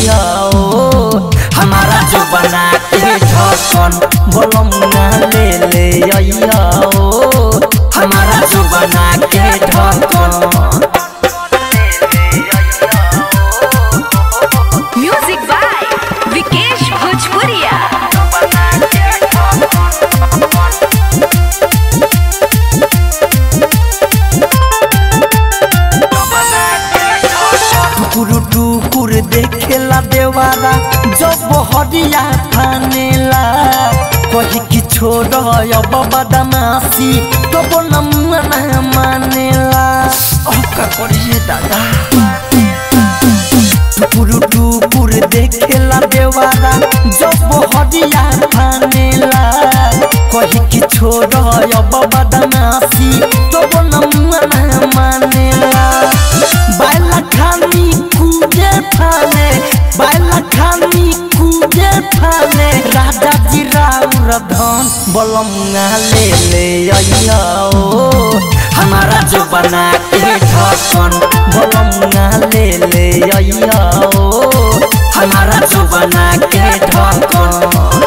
अइया ओ हमारा जो बना के ढकन बोलम ना ले ले अइया ओ हमारा जो बना के ढकन म्यूजिक बाय विकेश भोजपुरिया टुकुर टुकुर देखेला देवारा जब हरिया थानेला कही कि छोड़ अब बदमाशी तब न मानेला अब का करिए दादा टुकुर टुकुर देखेला देवारा जब हरिया थानेला कही कि छोड़ अब बदमाशी तब न मानेला बाइला खानी कूदे फाने बाइला खानी कूदे फाने राजा जी राउर धन बलंगा ले ले अइया ओ हमारा जो बना के ढकन बलंगा ले ले अइया ओ हमारा जो बना के ढकन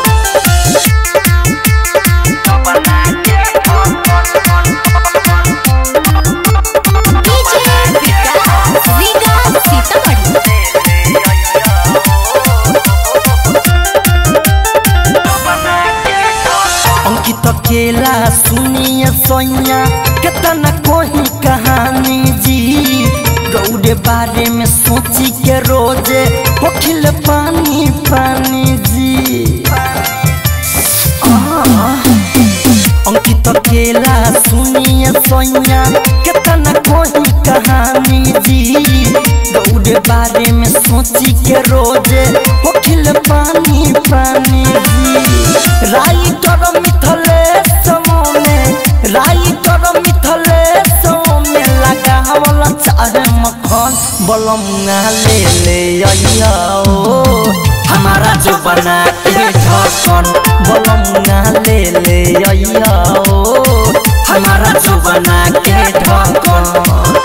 डीजे विकास रीगा सीतामढ़ी अंकित केला सुनिए सोनिया कितना कोई कहानी जी गौरे बारे में सोची के रोजे होखिल पानी पानी जी अंकित केला सुनिए सोनिया कितना कोई कहानी जी गौरे बारे में सोची के रोजे होखिल पानी पानी जी राई कर मिथले समोने राई कर मिथले सोमे लगावल चाहे मखन बलंगा ले ले अइया ओ हमारा जो बना के ढकन बलंगा ले ले अइया ओ हमारा जो बना के ढकन